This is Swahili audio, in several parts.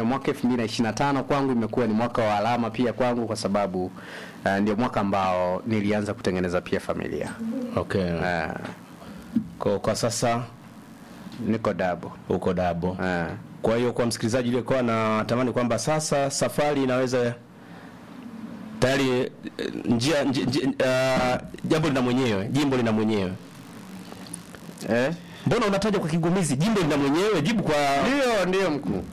hiyo mwaka 2025 kwangu imekuwa ni mwaka wa alama pia kwangu kwa sababu uh, ndio mwaka ambao nilianza kutengeneza pia familia Okay. uh, Kwa, kwa sasa niko dabo uko dabo. uh, Kwa hiyo kwa msikilizaji uliyekuwa anatamani kwamba sasa safari inaweza tayari eh, njia, njia, njia uh, jambo lina mwenyewe, jimbo lina mwenyewe. eh? Mbona unataja kwa kigumizi? Jimbo lina mwenyewe, jibu kwa ndio ndio mkuu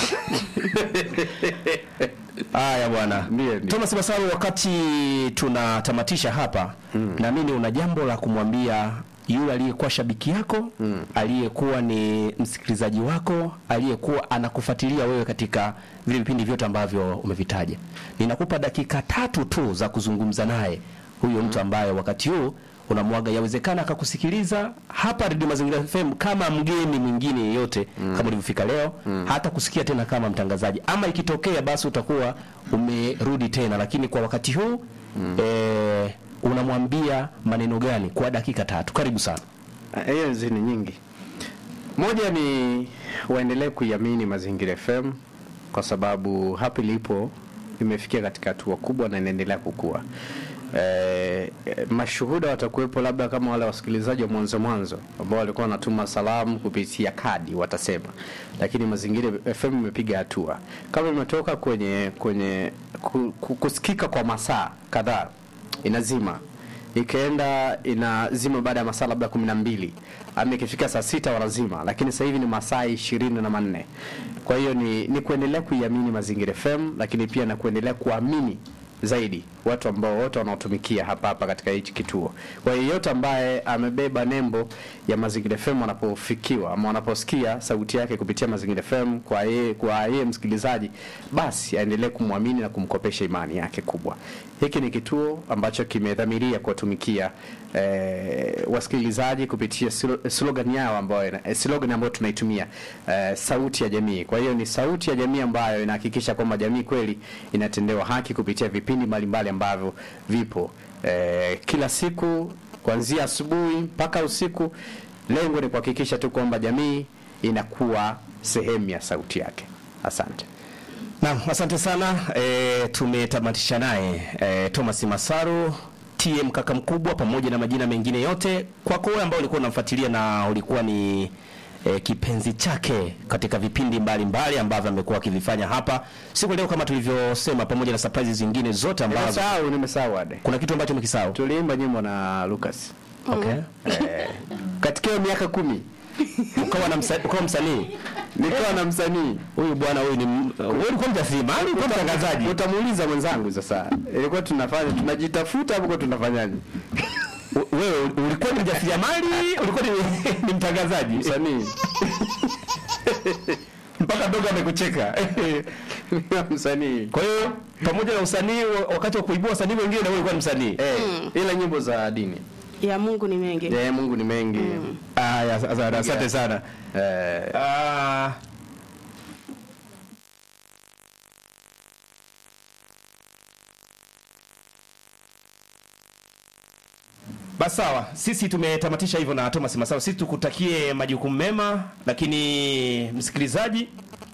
haya bwana. Ndiyo, ndiyo. Thomas Masaru, wakati tunatamatisha hapa mm. naamini una jambo la kumwambia yule aliyekuwa shabiki yako mm. aliyekuwa ni msikilizaji wako aliyekuwa anakufuatilia wewe katika vile vipindi vyote ambavyo umevitaja. Ninakupa dakika tatu tu za kuzungumza naye huyo mtu ambaye wakati huu unamwaga, yawezekana akakusikiliza hapa Radio Mazingira FM kama mgeni mwingine yeyote mm. kama ulivyofika leo mm. hata kusikia tena kama mtangazaji, ama ikitokea basi utakuwa umerudi tena, lakini kwa wakati huu mm. eh, unamwambia maneno gani kwa dakika tatu? Karibu sana. Ah, hiyo hizi ni nyingi moja ni waendelee kuiamini mazingira fm kwa sababu hapa ilipo imefikia katika hatua kubwa na inaendelea kukua Eh, eh, mashuhuda watakuwepo labda kama wale wasikilizaji wa mwanzo mwanzo ambao walikuwa wanatuma salamu kupitia kadi watasema, lakini mazingira FM imepiga hatua kama imetoka kwenye kwenye ku, ku, kusikika kwa masaa kadhaa inazima ikaenda inazima baada ya masaa labda kumi na mbili ama ikifika saa sita wanazima, lakini sasa hivi ni masaa ishirini na manne. Kwa hiyo ni, ni kuendelea kuiamini Mazingira FM, lakini pia na kuendelea kuamini zaidi watu ambao wote wanaotumikia hapa hapa katika hichi kituo. Kwa hiyo yeyote ambaye amebeba nembo ya Mazingira FM wanapofikiwa ama wanaposikia sauti yake kupitia Mazingira FM kwa yeye kwa yeye msikilizaji, basi aendelee kumwamini na kumkopesha imani yake kubwa. Hiki ni kituo ambacho kimedhamiria kuwatumikia eh, wasikilizaji kupitia slo- slogan yao ambayo ina- eh, slogan ambayo tunaitumia eh, sauti ya jamii. Kwa hiyo ni sauti ya jamii ambayo inahakikisha kwamba jamii kweli inatendewa haki kupitia vipindi mbalimbali ambavyo vipo eh, kila siku kuanzia asubuhi mpaka usiku. Lengo ni kuhakikisha tu kwamba jamii inakuwa sehemu ya sauti yake. Asante. Naam, asante sana. E, tumetamatisha naye e, Thomas Masaru TM kaka mkubwa, pamoja na majina mengine yote. Kwako wewe ambao ulikuwa unamfuatilia na ulikuwa ni e, kipenzi chake katika vipindi mbalimbali ambavyo amekuwa akivifanya hapa siku ya leo, kama tulivyosema, pamoja na surprises zingine zote ambazo Nimesahau, nimesahau ade. kuna kitu ambacho umekisahau. Tuliimba nyimbo na Lucas Okay. eh, katika hiyo miaka kumi Ukawa na msa, ukawa msanii nikiwa na msanii huyu bwana huyu ni m- wewe ulikuwa mjasiriamali, ulikuwa mtangazaji. utamuuliza mwenzangu sasa ilikuwa tunafanya tunajitafuta hapo kwa tunafanyaje U- Wewe ulikuwa ni mjasiriamali, ulikuwa ni, ni mtangazaji. msanii mpaka dogo amekucheka. msanii Kwa hiyo pamoja na usanii, wa- wakati wa kuibua wasanii wengine, na wewe ulikuwa ni msanii. eh, ila nyimbo za dini ya Mungu ni mengi. eh, Mungu ni mengi Aya, asante asante sana. eh, Ah, Basi sawa, sisi tumetamatisha hivyo na Thomas Masawa. Sisi tukutakie majukumu mema, lakini msikilizaji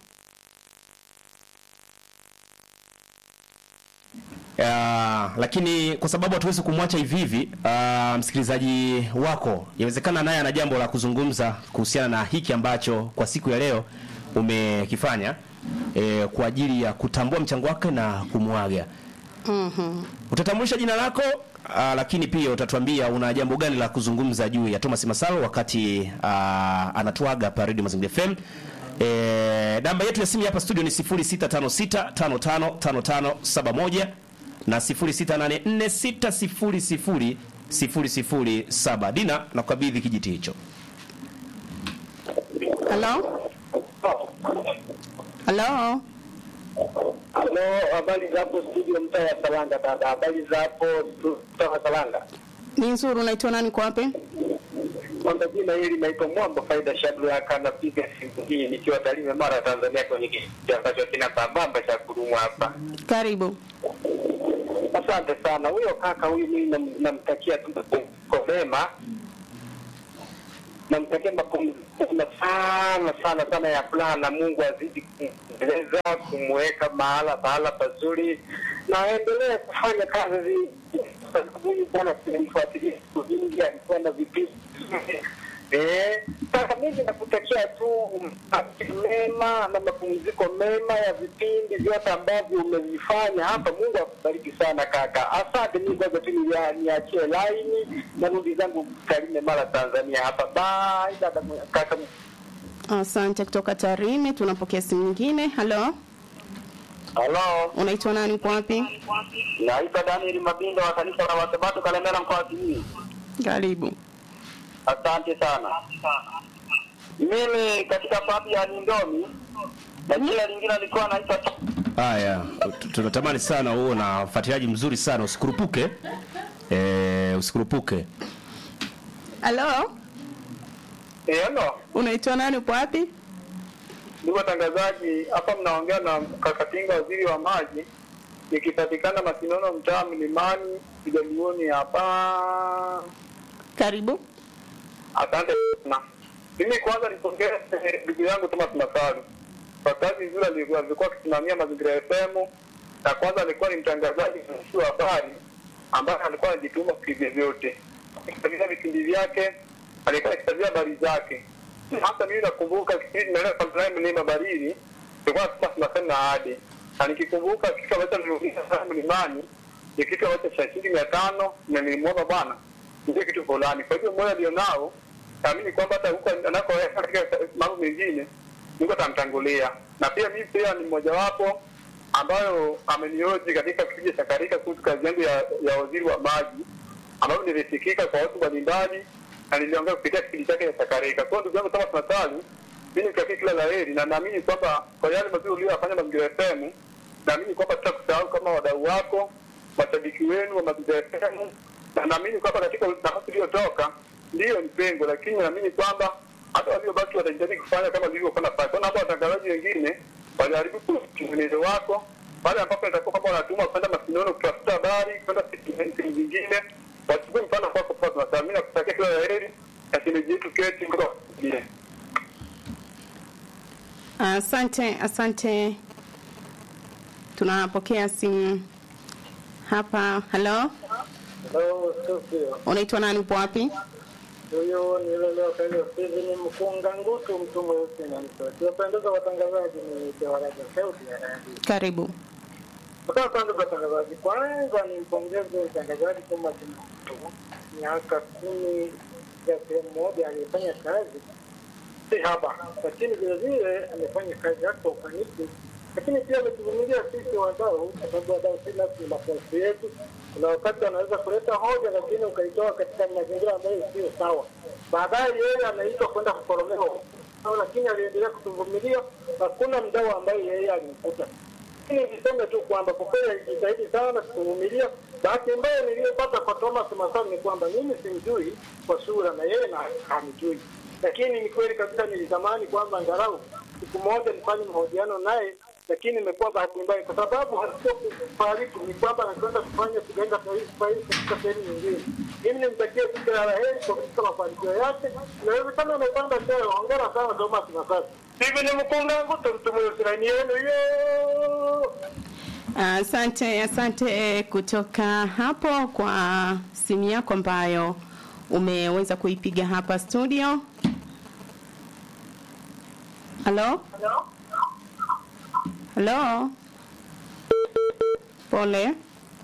Uh, lakini kwa sababu hatuwezi kumwacha hivi hivi, uh, msikilizaji wako yawezekana naye ana jambo la kuzungumza kuhusiana na hiki ambacho kwa siku ya leo umekifanya eh, kwa ajili ya kutambua mchango wake na kumwaga. Mhm. Utatambulisha jina lako uh, lakini pia utatuambia una jambo gani la kuzungumza juu ya Thomas Masalo wakati uh, anatuaga hapa Radio Mazingira FM. E, namba yetu ya simu hapa studio ni 0656555571 na 0684600007. Dina, nakukabidhi kijiti hicho. Halo? Halo? Halo, habari za hapo studio mtaa wa Salanga dada. Habari za hapo stu- mtaa wa Salanga. Ni nzuri, unaitwa nani kwa wapi? Kwanza jina hili naitwa Mwamba Faida Shadraka, napiga simu hii nikiwa Tarime, Mara, Tanzania, kwenye kijiji ambacho kina pambamba cha kudumu hapa. Karibu. Asante sana. Huyo kaka huyu mimi nam- namtakia tu kwa mema namtakia mapumziko sana sana sana ya furaha, na Mungu azidi kumweleza kumweka mahala pahala pazuri, na aendelee kufanya kazi kwa sababu huyu bwana tulimfuatilia siku vingi, alikuwa na vipindi Eh, sasa mimi nakutakia tu mafikiri mema na mapumziko mema ya vipindi vyote ambavyo umevifanya hapa. Mungu akubariki sana kaka, asante. Mimi kwanza tu nilia- niachie laini na rudi zangu Tarime, Mara, Tanzania hapa. Bye dada mwe- kaka. Asante kutoka Tarime. Tunapokea simu nyingine. Halo, Halo, unaitwa nani? Uko wapi? naitwa Daniel Mabinda wa kanisa la Wasabato Kalemera mkoa wa Simiyu. Karibu. Asante sana. Mimi katika papi ya Nindomi na jina lingine alikuwa anaitwa Haya, tu- tunatamani sana uwe na ufuatiliaji mzuri sana, usikurupuke eh, usikurupuke. Halo, Eh, hello. unaitwa nani? Uko wapi? Ndugu watangazaji, hapa mnaongea na Kakatinga, waziri wa maji, nikipatikana Masinono, mtaa Mlimani, Kijaluoni hapa. Karibu. Asante sana. Mimi kwanza nipongeze ndugu yangu Thomas Masalu kwa kazi nzuri alikuwa alikuwa akisimamia mazingira ya FM, na kwanza alikuwa ni mtangazaji mzuri wa habari ambaye alikuwa anajituma kivyovyote akisikiliza vipindi vyake, alikuwa akisikiliza habari zake. Hata mimi nakumbuka kipindi naenda Samsung Mlima Barili, tulikuwa tunasema na hadi na nikikumbuka kitu ambacho niliuliza sana mlimani ni kitu ambacho cha shilingi mia tano na nilimwomba bwana ndio kitu fulani. Kwa hivyo moyo alionao naamini kwamba hata huko anakoenda katika mambo mengine Mungu atamtangulia, na pia mimi pia ni mmojawapo ambayo amenioji katika kipindi cha Karika kuhusu kazi yangu ya, ya waziri wa maji ambayo nilisikika kwa watu mbalimbali na niliongea kupitia kipindi chake cha Karika. Kwa hiyo ndugu yangu Thomas Masalu, mimi nikutakia kila la heri na naamini kwamba kwa yale mazuri uliyofanya Mazingira FM, naamini kwamba tutakusahau kama wadau wako, mashabiki wenu wa Mazingira FM, na naamini kwamba katika nafasi iliyotoka ndiyo ni pengo, lakini naamini kwamba hata waliobaki watajitahidi kufanya kama vilivyokuwa nafanya. Kwa naomba watangazaji wengine waliharibu mwenendo wako pale ambapo itakuwa kwamba wanatuma kwenda Masinono kutafuta habari, kwenda sehemu zingine, wachukue mfano kwako. Fatma, mimi nakutakia kila la heri na shemeji yetu Keti kutoka Kenya. Asante, asante. Tunapokea simu hapa. Halo, Hello, studio. unaitwa nani? Upo wapi? Huyu ni yule leo kayo Steven Mkunga Ngutu, mtu mweusi na mtu. Kiwapendeza watangazaji ni Jawaraja Sauti ya Radio. Karibu. Kutoka kwanza watangazaji, kwanza nimpongeze mtangazaji kama Kimtu, miaka kumi ya sehemu moja aliyefanya kazi si haba, lakini vile vile amefanya kazi yake kwa ufanisi, lakini pia ametuvumilia sisi wadau, kwa sababu wadau si nasi ni mapungufu yetu. Kuna wakati anaweza kuleta hoja, lakini ukaitoa katika mazingira ambayo sio sawa. Baadaye yeye anaitwa kwenda kuporomewa, lakini aliendelea kutuvumilia. Hakuna mdau ambaye yeye alimkuta lakini niseme tu kwamba kwa kweli alijitahidi sana kuvumilia. Bahati mbaya niliyopata kwa Thomas Masaru ni kwamba mimi simjui kwa sura na yeye na hanijui, lakini ni kweli kabisa nilitamani kwamba angalau siku moja nifanye mahojiano naye, lakini imekuwa bahati mbaya kwa sababu hasio kufariki, ni kwamba anakwenda kufanya kiganga sahihi katika sehemu nyingine. Mimi nimtakie kila la heri kwa katika mafanikio yake. Inawezekana amepanda cheo. Hongera sana Thomas Masaru. Hivi ni mkunga ngutu mtu mweusi na yenu yo Asante, asante kutoka hapo kwa simu yako ambayo umeweza kuipiga hapa studio. Halo? Halo? Pole.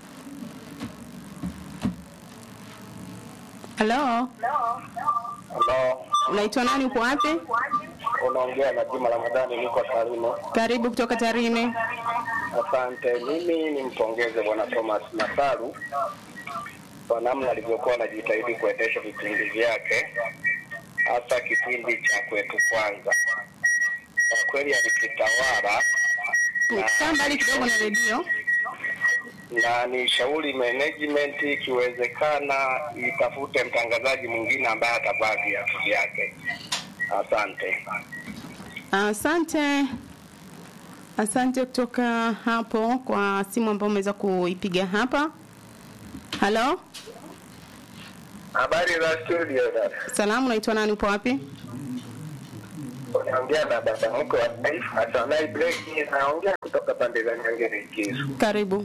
Halo? Halo, Unaitwa nani? Upo wapi? unaongea na Juma Ramadhani, niko Tarime. Karibu kutoka Tarime. Asante. Mimi nimpongeze Bwana Thomas Masaru kwa namna alivyokuwa anajitahidi kuendesha vipindi vyake, hasa kipindi cha kwetu kwanza. Kwa kweli alikitawala Kaa mbali kidogo na redio. na ni shauri management ikiwezekana itafute mtangazaji mwingine ambaye atavaa viatu vyake. Asante. Asante, asante kutoka hapo kwa simu ambayo umeweza kuipiga hapa. Halo, Habari za studio dada. Salamu, unaitwa nani? Upo wapi? Unaongea na baba mkwe wa taifa Sanai Breki, naongea kutoka pande za Nyangere Kisu. Karibu.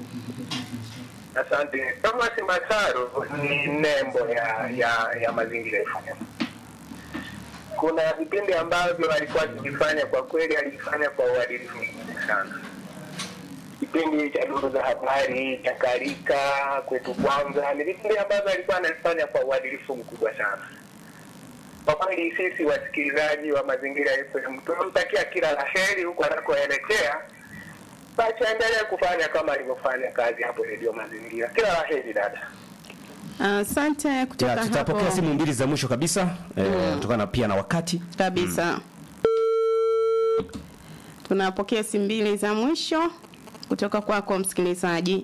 Asante. Thomas Masaru ni nembo ya ya, ya mazingira FM. Kuna vipindi ambavyo alikuwa akivifanya, kwa kweli alifanya kwa uadilifu mkubwa sana. Kipindi cha duru za habari cha Karika kwetu kwanza, ni vipindi ambavyo alikuwa anafanya kwa uadilifu mkubwa sana. Kwa kweli sisi wasikilizaji wa mazingira FM tunamtakia kila la heri huko anakoelekea basi aendelee kufanya kama alivyofanya kazi hapo redio mazingira. Kila la heri dada. Asante kutoka Ya, tutapokea hapo simu mbili za mwisho kabisa eh, kutokana pia na wakati. kabisa. Tunapokea simu mbili za mwisho kutoka kwako msikilizaji.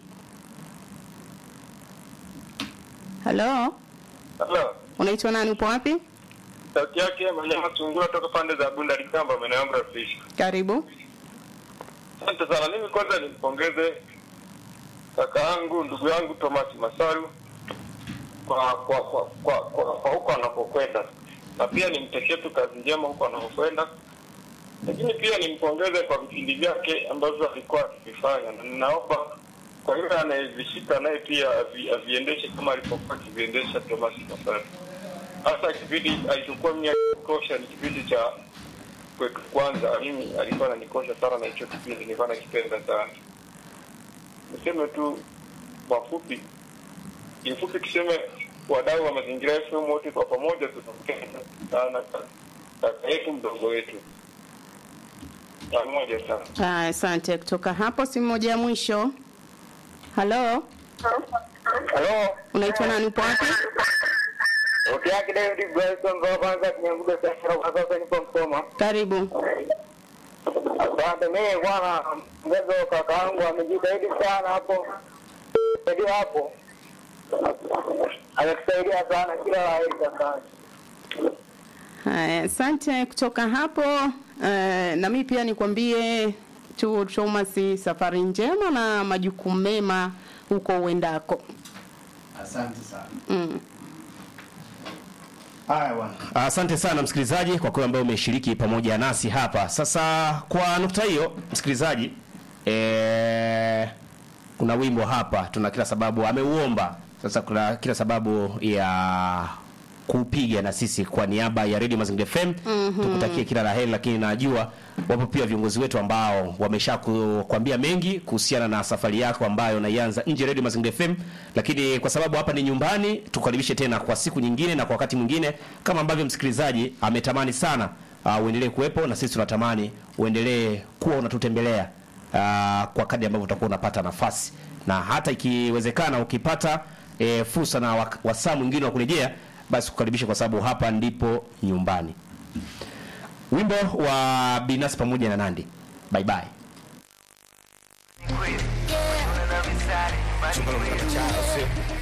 Halo, Halo. unaitwa nani? Upo wapi? Sauti yake Manyama Tungura toka pande za Bunda Ligamba maeneo yangu ya Fish. Karibu. Asante sana. Mimi kwanza nimpongeze kaka yangu ndugu yangu Thomas Masaru kwa kwa kwa kwa, kwa, kwa huko anapokwenda, na pia nimtekee tu kazi njema huko anapokwenda, lakini pia nimpongeze kwa vipindi vyake ambavyo alikuwa akivifanya, na ninaomba kwa yule anayevishika naye pia avi, aviendeshe kama alipokuwa akiviendesha Thomas Masaru. Hasa kipindi alichokuwa mimi akikosha ni kipindi cha kwetu kwanza, mimi alikuwa ananikosha sana na hicho kipindi, nilikuwa nakipenda sana. Niseme tu kwa fupi, kifupi tuseme wadau wa mazingira FM wote kwa pamoja tunapenda sana kaka yetu mdogo wetu pamoja sana. Ah, Asante. Kutoka hapo simu moja ya mwisho. Halo, Halo, unaitwa nani? Upo wapi? sauti yake David Bryson kwa kwanza kinyangudo sasa kwa sasa nipo Msoma. Karibu. Asante. Mimi bwana mgezo kaka yangu amejitahidi sana hapo, ndio hapo ametusaidia sana, kila la heri kaka. Haya, asante. Kutoka hapo eh, na mimi pia nikwambie tu Thomas, safari njema na majukumu mema huko uendako. Asante sana. Mm. Haya bwana. Asante sana msikilizaji kwa kweli ambaye umeshiriki pamoja nasi hapa. Sasa kwa nukta hiyo msikilizaji, eh, kuna wimbo hapa tuna kila sababu ameuomba. Sasa kuna kila sababu ya kupiga na sisi kwa niaba ya Radio Mazingira FM tukutakie kila la heri, lakini najua wapo pia viongozi wetu ambao wamesha kukwambia mengi kuhusiana na safari yako ambayo unaianza nje ya Radio Mazingira FM, lakini kwa sababu hapa ni nyumbani, tukaribishe tena kwa siku nyingine na kwa wakati mwingine, kama ambavyo msikilizaji ametamani sana uh, uendelee kuwepo na sisi tunatamani uendelee kuwa unatutembelea uh, kwa kadri ambavyo utakuwa unapata nafasi na hata ikiwezekana ukipata e, fursa na wak- wasaa mwingine wa kurejea basi kukaribisha kwa sababu hapa ndipo nyumbani wimbo wa binafsi pamoja na nandi bye bye Chumba la mchana, sio?